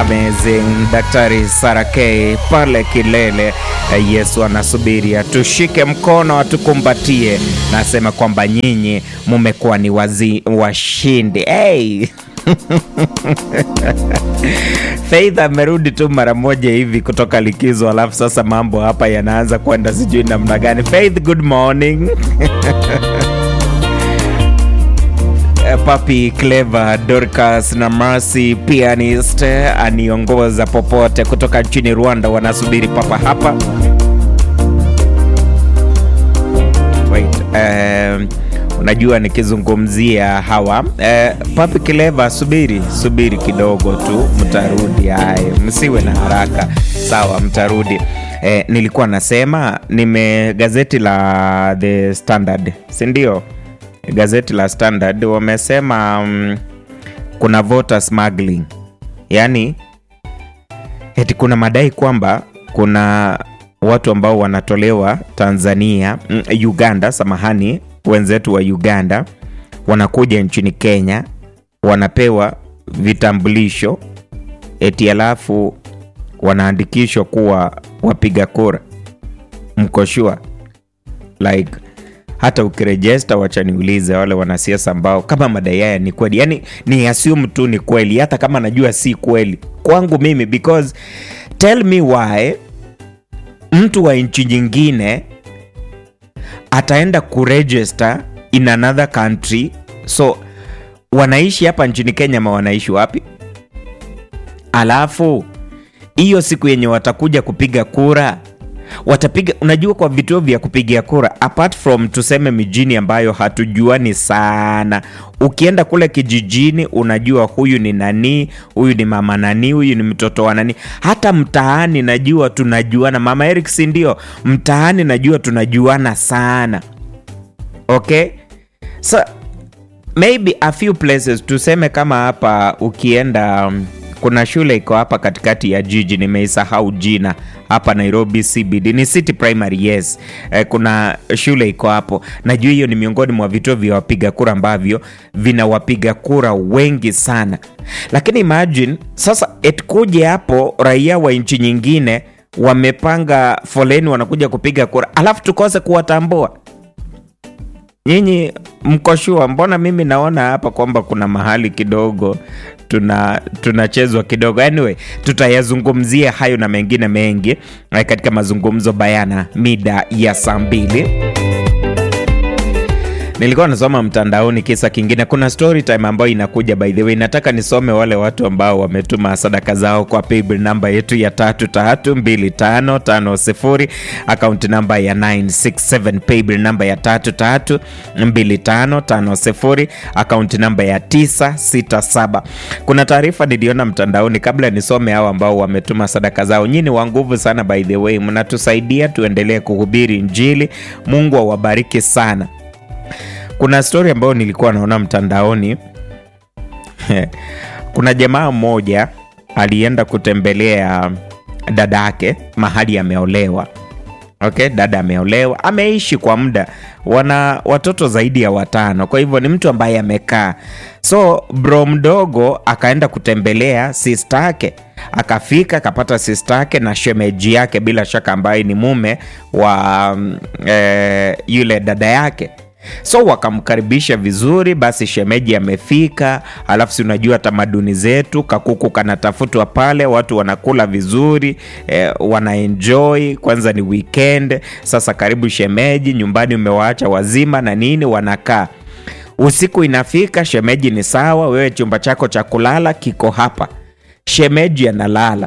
amazing Daktari Sara K pale kilele. Yesu anasubiri atushike mkono atukumbatie, na asema kwamba nyinyi mumekuwa ni wazi washindi. Hey! Faith amerudi tu mara moja hivi kutoka likizo, alafu sasa mambo hapa yanaanza kwenda sijui namna gani. Faith, good morning. Papi Clever, Dorcas na Mercy pianist aniongoza popote kutoka nchini Rwanda, wanasubiri papa hapa. Wait, um, unajua nikizungumzia hawa eh, Papi Clever, subiri subiri kidogo tu, mtarudi. Haya, msiwe na haraka, sawa, mtarudi. Eh, nilikuwa nasema nime gazeti la The Standard, si ndio? Gazeti la Standard wamesema um, kuna voter smuggling, yaani eti kuna madai kwamba kuna watu ambao wanatolewa Tanzania, mm, Uganda, samahani, wenzetu wa Uganda wanakuja nchini Kenya, wanapewa vitambulisho eti alafu wanaandikishwa kuwa wapiga kura. Mko sure? like hata ukirejesta, wacha niulize wale wanasiasa ambao kama madai haya ni kweli, yani ni assume tu ni kweli, hata kama najua si kweli kwangu mimi, because tell me why mtu wa nchi nyingine ataenda kuregister in another country, so wanaishi hapa nchini Kenya ama wanaishi wapi? Alafu hiyo siku yenye watakuja kupiga kura watapiga unajua, kwa vituo vya kupigia kura, apart from tuseme mijini ambayo hatujuani sana, ukienda kule kijijini unajua huyu ni nani, huyu ni mama nani, huyu ni mtoto wa nani. Hata mtaani najua tunajuana, mama Eric, si ndio? Mtaani najua tunajuana sana, okay so maybe a few places, tuseme kama hapa ukienda um, kuna shule iko hapa katikati ya jiji, nimeisahau jina hapa Nairobi CBD, ni City Primary. Yes, eh, kuna shule iko hapo. Najua hiyo ni miongoni mwa vituo vya wapiga kura ambavyo vina wapiga kura wengi sana, lakini imagine sasa etkuje hapo raia wa nchi nyingine wamepanga foleni, wanakuja kupiga kura, alafu tukose kuwatambua. Nyinyi mko shua? Mbona mimi naona hapa kwamba kuna mahali kidogo tuna tunachezwa kidogo. Anyway, tutayazungumzia hayo na mengine mengi katika mazungumzo bayana mida ya saa mbili. Nilikuwa nasoma mtandaoni kisa kingine, kuna story time ambayo inakuja. By the way, nataka nisome wale watu ambao wametuma sadaka zao kwa paybill namba yetu ya tatu tatu mbili tano tano sifuri, akaunti namba ya 967 paybill namba ya tatu tatu mbili tano tano sifuri, akaunti namba ya 967. Kuna taarifa niliona mtandaoni, kabla nisome hao ambao wametuma sadaka zao. Nyinyi wa nguvu sana, by the way, mnatusaidia tuendelee kuhubiri Injili. Mungu awabariki sana. Kuna stori ambayo nilikuwa naona mtandaoni kuna jamaa mmoja alienda kutembelea dada yake mahali ameolewa. Okay, dada ameolewa, ameishi kwa muda, wana watoto zaidi ya watano. Kwa hivyo ni mtu ambaye amekaa. So bro mdogo akaenda kutembelea sista yake, akafika akapata sista yake na shemeji yake, bila shaka ambaye ni mume wa eh, yule dada yake so wakamkaribisha vizuri. Basi shemeji amefika, alafu si unajua tamaduni zetu, kakuku kanatafutwa pale, watu wanakula vizuri eh, wanaenjoy. Kwanza ni weekend, sasa karibu shemeji, nyumbani umewaacha wazima na nini, wanakaa. Usiku inafika, shemeji ni sawa, wewe chumba chako cha kulala kiko hapa, shemeji analala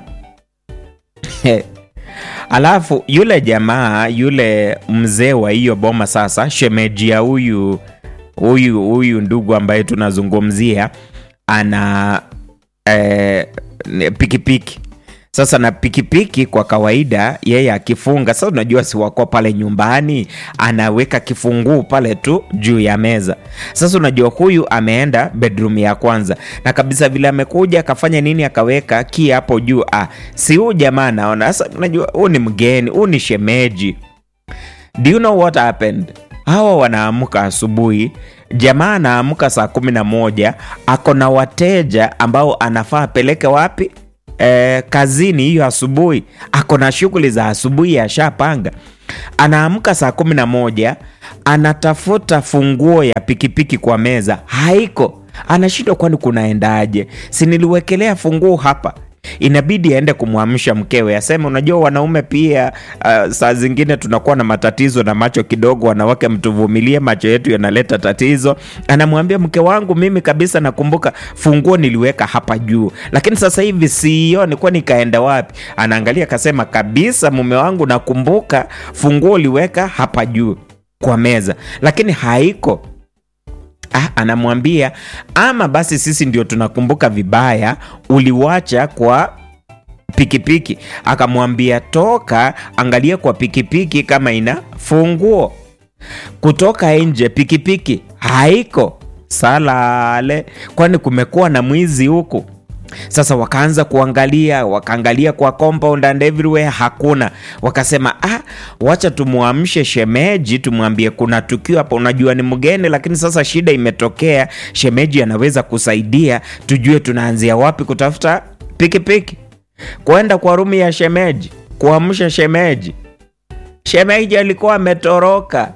Alafu yule jamaa yule mzee wa hiyo boma sasa, shemeji ya huyu huyu huyu ndugu ambaye tunazungumzia ana eh, pikipiki sasa, na pikipiki kwa kawaida yeye akifunga sasa, unajua si wako pale nyumbani, anaweka kifunguu pale tu juu ya meza. Sasa unajua huyu ameenda bedroom ya kwanza na kabisa vile amekuja akafanya nini, akaweka kii hapo juu. Ah, si huyu jamaa naona sasa, unajua huu ni mgeni, huu ni shemeji. Do you know what happened? Hawa wanaamka asubuhi, jamaa anaamka saa kumi na moja, ako na wateja ambao anafaa apeleke wapi eh, kazini hiyo asubuhi, ako na shughuli za asubuhi ashapanga. Anaamka saa kumi na moja anatafuta funguo ya pikipiki kwa meza, haiko. Anashindwa, kwani kunaendaje? Si niliwekelea funguo hapa inabidi aende kumwamsha mkewe, aseme unajua, wanaume pia uh, saa zingine tunakuwa na matatizo na macho kidogo. Wanawake mtuvumilie, macho yetu yanaleta tatizo. Anamwambia mke wangu, mimi kabisa nakumbuka funguo niliweka hapa juu, lakini sasa hivi sioni, kwani ikaenda wapi? Anaangalia akasema, kabisa mume wangu, nakumbuka funguo uliweka hapa juu kwa meza, lakini haiko. Ah, anamwambia ama basi sisi ndio tunakumbuka vibaya, uliwacha kwa pikipiki. Akamwambia toka, angalia kwa pikipiki kama ina funguo. Kutoka nje, pikipiki haiko. Salale, kwani kumekuwa na mwizi huku? Sasa wakaanza kuangalia, wakaangalia kwa compound and everywhere, hakuna. Wakasema ah, wacha tumwamshe shemeji, tumwambie kuna tukio hapa. Unajua ni mgeni, lakini sasa shida imetokea, shemeji anaweza kusaidia, tujue tunaanzia wapi kutafuta pikipiki. Kwenda kwa rumu ya shemeji, kuamsha shemeji. Shemeji alikuwa ametoroka.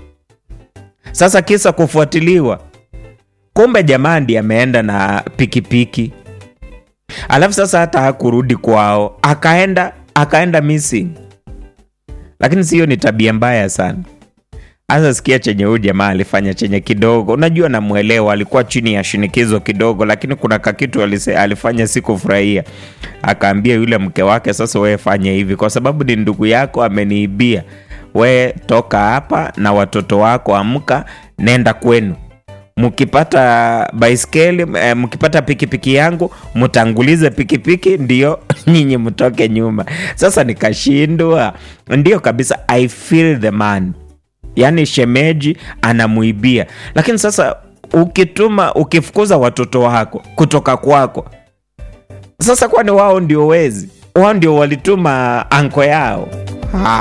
Sasa kisa kufuatiliwa, kumbe jamaa ndiye ameenda na pikipiki alafu sasa hata hakurudi kwao, akaenda akaenda missing. Lakini sio, ni tabia mbaya sana. Hasa sikia chenye huyu jamaa alifanya chenye kidogo, unajua namwelewa, alikuwa chini ya shinikizo kidogo, lakini kuna kakitu alise, alifanya sikufurahia. Akaambia yule mke wake, sasa wewe fanya hivi, kwa sababu ni ndugu yako ameniibia, we toka hapa na watoto wako, amka nenda kwenu mkipata baiskeli eh, mkipata pikipiki yangu mtangulize pikipiki ndio nyinyi mtoke nyuma. Sasa nikashindwa, ndio kabisa, I feel the man, yaani shemeji anamuibia. Lakini sasa ukituma ukifukuza watoto wako kutoka kwako, sasa kwani wao ndio wezi? Wao ndio walituma anko yao?